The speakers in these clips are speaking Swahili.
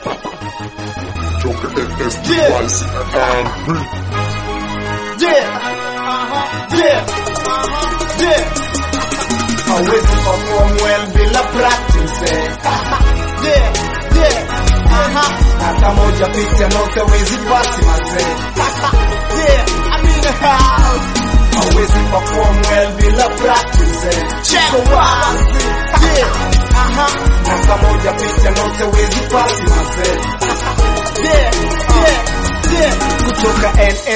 Toka FSD Yeah. YC and B. Yeah. Uh-huh. Yeah. Uh-huh. Yeah. Hawezi perform well bila practice. eh. yeah. Yeah. Aha. Hata moja picha note hawezi pasi mazee. yeah. I mean how. Hawezi perform well bila practice. eh. Check wazi. Yeah. Aha. Hata moja picha note hawezi pasi mazee. yeah. Yeah. Yeah. Kutoka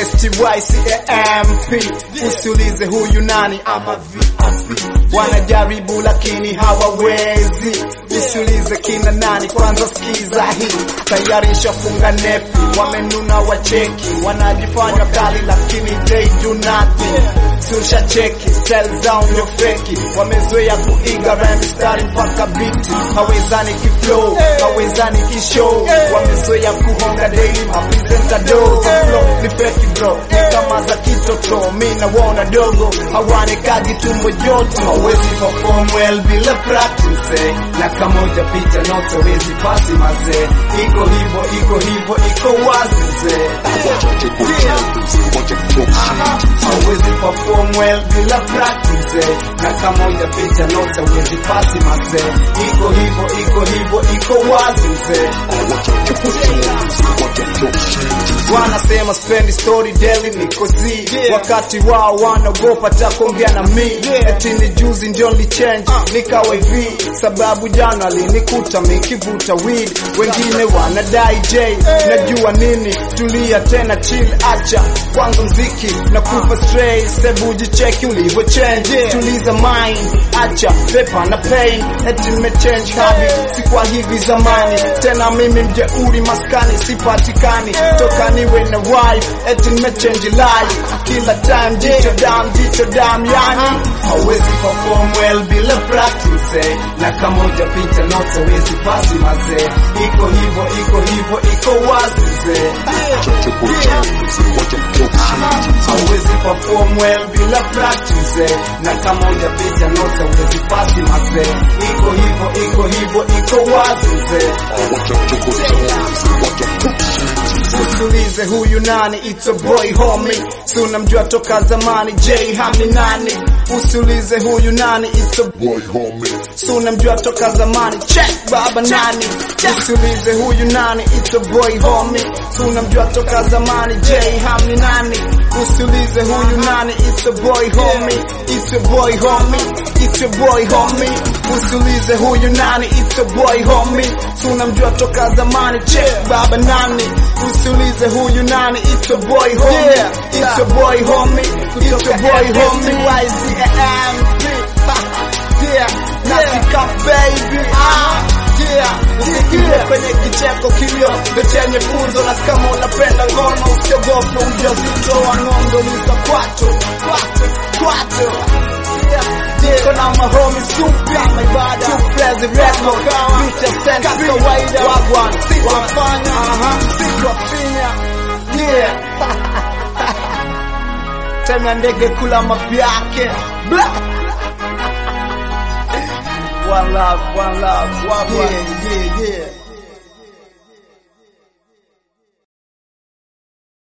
NSTYCAMP usiulize huyu nani ama VIP wanajaribu lakini hawawezi usiulize kina nani kwanza sikiza hii tayari shafunga nepi wamenuna wacheki wanajifanya kali lakini they do nothing susha cheki style zao ndio feki wamezoea kuiga rhyme mstari mpaka biti hawezani kiflow hawezani kishow wamezoea kuhonga daily mapresenta dogo flow ni feki bro ni kama za kitoto mi nawaona dogo hawanekagi tumbo joto hawezi perform well bila practice eh. na kamoja picha note hawezi pasi mazee iko hivo iko hivo iko wazi mzee Wacha kucheza, wacha kucheza. hawezi perform well bila practice eh. na kamoja picha note hawezi pasi mazee iko hivo iko hivo iko wazi mzee Wacha kucheza, wacha kucheza. wanasema spendi story daily niko z wakati wao wanaogopa takuongea na mi eti ni juzi ndio lichange nikawa hivi sababu jana alinikuta mikivuta weed wengine wanadai j najua nini tulia tena chill acha kwanza mziki na kupa stray sebu jicheki ulivyo change tuliza mind acha pepa na pain eti nimechange habit si kwa hivi zamani tena mimi mjeuri maskani sipatikani toka niwe na wife eti nimechange life kila time jicho dam jicho dam yani hawezi perform well bila practice eh. na kamoja picha note hawezi pasi mazee iko hivo iko hivo iko wazi mzee Wacha kucheza, wacha kucheza. hawezi perform well bila practice eh. na kamoja picha note hawezi pasi mazee iko hivo iko hivo iko wazi mzee Wacha kucheza, wacha kucheza. Usiulize huyu nani, it's a boy homie. Si unamjua toka zamani, J Hamni nani? Usiulize huyu nani, it's a Boy homie, Si unamjua toka zamani, check baba nani? Usiulize huyu nani, it's a boy homie. Si unamjua toka zamani, J Hamni nani? Usiulize huyu nani, it's a boy homie. It's a boy homie. It's a boy homie. Usiulize huyu nani, it's a boy homie. Si unamjua toka zamani, check baba nani? Usiulize huyu nani, it's a boy homie. It's a boy homie. It's a boy homie. YCAM. Yeah, nasika baby ah, yeah, usikile kwenye kicheko kilio ndo chenye funzo, na kama unapenda ngono usiogope ujauzito wa ng'ombe uliza kwato kwato kwato yeah, kona mahomi supya maibada tuplezi reto picha senta kawaida wagwan sitafanya aha sitafinya yeah tena ndege kula mapyake blah One love, one love, one love. Yeah, yeah, yeah.